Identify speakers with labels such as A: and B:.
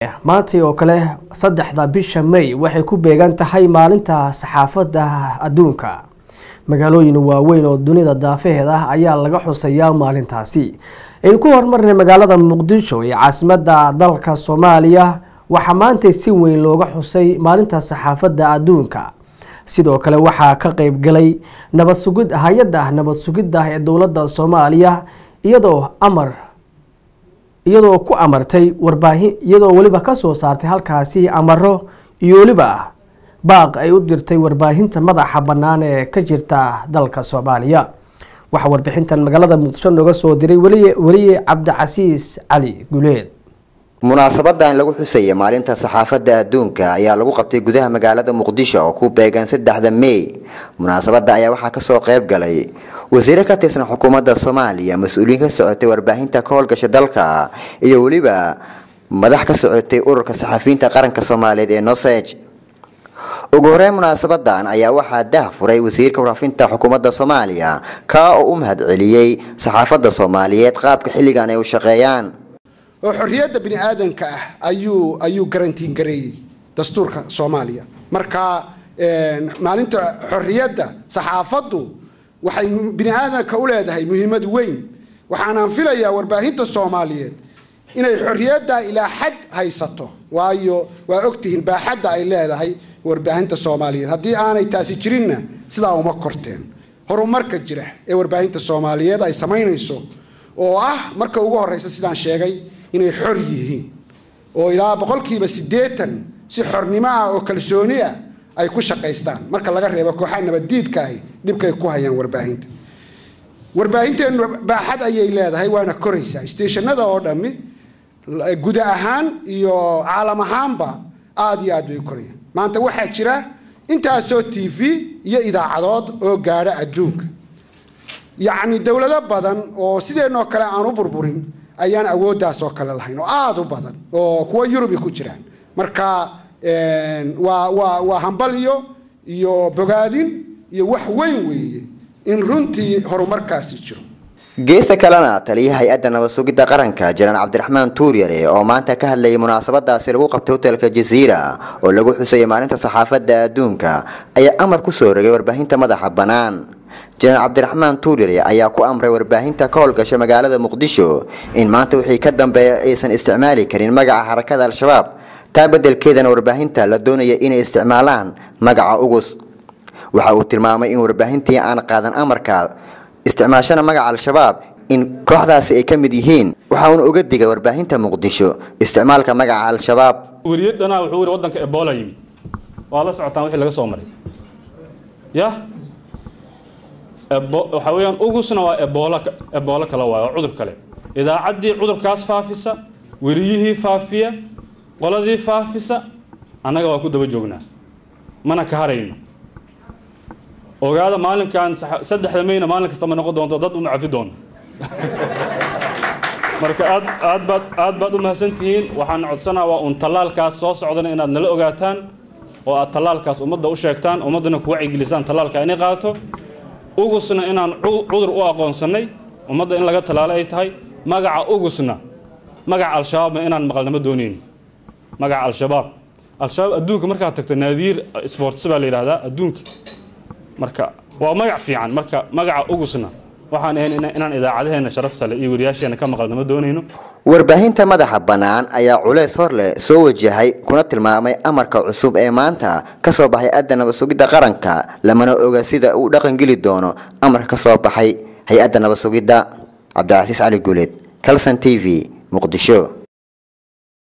A: maantii oo kale saddexda bisha may waxay ku beegan tahay maalinta saxaafadda adduunka magaalooyin waaweyn oo dunida daafaheeda ah ayaa laga xusayaa maalintaasi aynu ku horumarnay magaalada muqdisho ee caasimadda dalka soomaaliya waxaa maanta si weyn looga xusay maalinta saxaafadda adduunka sidoo kale waxaa ka qeybgalay nabad sugid hay-adda nabad sugidda ee dowladda soomaaliya iyadoo amar iyadoo ku amartay warbaahin iyadoo weliba kasoo saartay halkaasi amaro iyo weliba baaq ay u dirtay warbaahinta madaxa bannaan ee ka jirta dalka soomaaliya waxaa warbixintan magaalada muqdisho nooga soo diray weliye cabdicasiis cali guleed
B: munaasabadan lagu xusaya maalinta saxaafadda adduunka ayaa lagu qabtay gudaha magaalada muqdisho oo ku beegan saddexda mey munaasabada ayaa waxaa kasoo qayb galay wasiire ka tirsan xukuumadda soomaaliya mas-uuliyiin ka socotay warbaahinta ka howlgasha dalka iyo weliba madax ka socotay ururka saxafiyiinta qaranka soomaaliyeed ee noseg ugu horeyn munaasabadan ayaa waxaa dah furay wasiirka waraafinta xukuumadda soomaaliya kaa oo u mahad celiyey saxaafadda soomaaliyeed qaabka xilligan ay u shaqeeyaan
C: oo xorriyadda bini aadanka ah ayuu ayuu garantiin gareeyey dastuurka soomaaliya marka maalinta xorriyadda saxaafaddu waxay bini aadanka u leedahay muhiimad weyn waxaanaan filayaa warbaahinta soomaaliyeed inay xorriyadda ilaa xad haysato waayo waa ogtihiin baaxadda ay leedahay warbaahinta soomaaliyeed haddii aanay taasi jirinna sidaa uma korteen horumarka jira ee warbaahinta soomaaliyeed ay samaynayso oo ah marka ugu horeysa sidaan sheegay inay xor yihiin oo ilaa boqolkiiba siddeetan si xornimo ah oo kalsooni ah ay ku shaqaystaan marka laga reebo kooxaha nabaddiidka ahi dhibkay ku hayaan warbaahinta warbaahinteenu baaxad ayay leedahay waana koraysaa isteeshanada oo dhammi guda ahaan iyo caalam ahaanba aada iyo aad bay korayaan maanta waxaa jira intaasoo t v iyo idaacadood oo gaadha adduunka yacni dowlado badan oo sideenoo kale aan u burburin ayaan awooddaas oo kale lahayn oo aada u badan oo kuwa yurubi ku jiraan marka waa waa waa hambaliyo iyo bogaadin iyo wax weyn weeye in runtii horumarkaasi jiro
B: geesta kalena taliya hay-adda nabad sugidda qaranka janaan cabdiraxmaan tuuryare oo maanta ka hadlayay munaasabadaasi lagu qabtay hotelka jaziira oo lagu xusayay maalinta saxaafadda adduunka ayaa amar ku soo rogay warbaahinta madaxa bannaan janaan cabdiraxmaan tuuryare ayaa ku amray warbaahinta ka howlgasha magaalada muqdisho in maanta wixii ka dambeeya aysan isticmaali karin magaca xarakada al-shabaab taa beddelkeedana warbaahinta la doonaya inay isticmaalaan magaca ugus waxa uu tilmaamay in warbaahintii aan qaadan amarka isticmaashana magaca al-shabaab in kooxdaasi ay ka mid yihiin waxa uuna uga digay warbaahinta muqdisho isticmaalka magaca al-shabaab
D: wariyadana wuxuu yiri wadanka ebola yimid waa la socotaan wixii laga soo maray ya waxa weeyaan ugusna waa ebola ebola kale waayo waa cudur kale idaacaddii cudurkaas faafisa weriyihii faafiya qoladii faafisa annaga waa ku daba joognaa mana ka harayno ogaada maalinkan saddexda mayna maalin kasta ma noqon doonto dad uma cafi doono marka aad aad baad aad baad u mahadsantihiin waxaan codsanaa waa uun tallaalkaas soo socdana inaad nala ogaataan oo aad tallaalkaas ummadda u sheegtaan ummaddana ku wacyigelisaan tallaalka inay qaato ugusna inaan cudur u aqoonsannay ummadda in laga tallaalo ay tahay magaca ugusna magaca al-shabaabna inaan maqalnama doonayno magaca al-shabaab al-shabaab adduunka markaad tagto naadiir sports baa la yidhahdaa adduunka marka waa magac fiican marka magaca ugusna waxaan ahayn inaan idaacadaheena sharafta leh iyo wariyaasheena ka maqalnama doonayno
B: warbaahinta madaxa bannaan ayaa culeys hor leh soo wajahay kuna tilmaamay amarka cusub ee maanta ka soo baxay adda nabad sugidda qaranka lamana oga sida uu dhaqangeli doono amarka ka soo baxay hay-adda nabad sugidda cabdicasiis cali guuleed calson t v muqdisho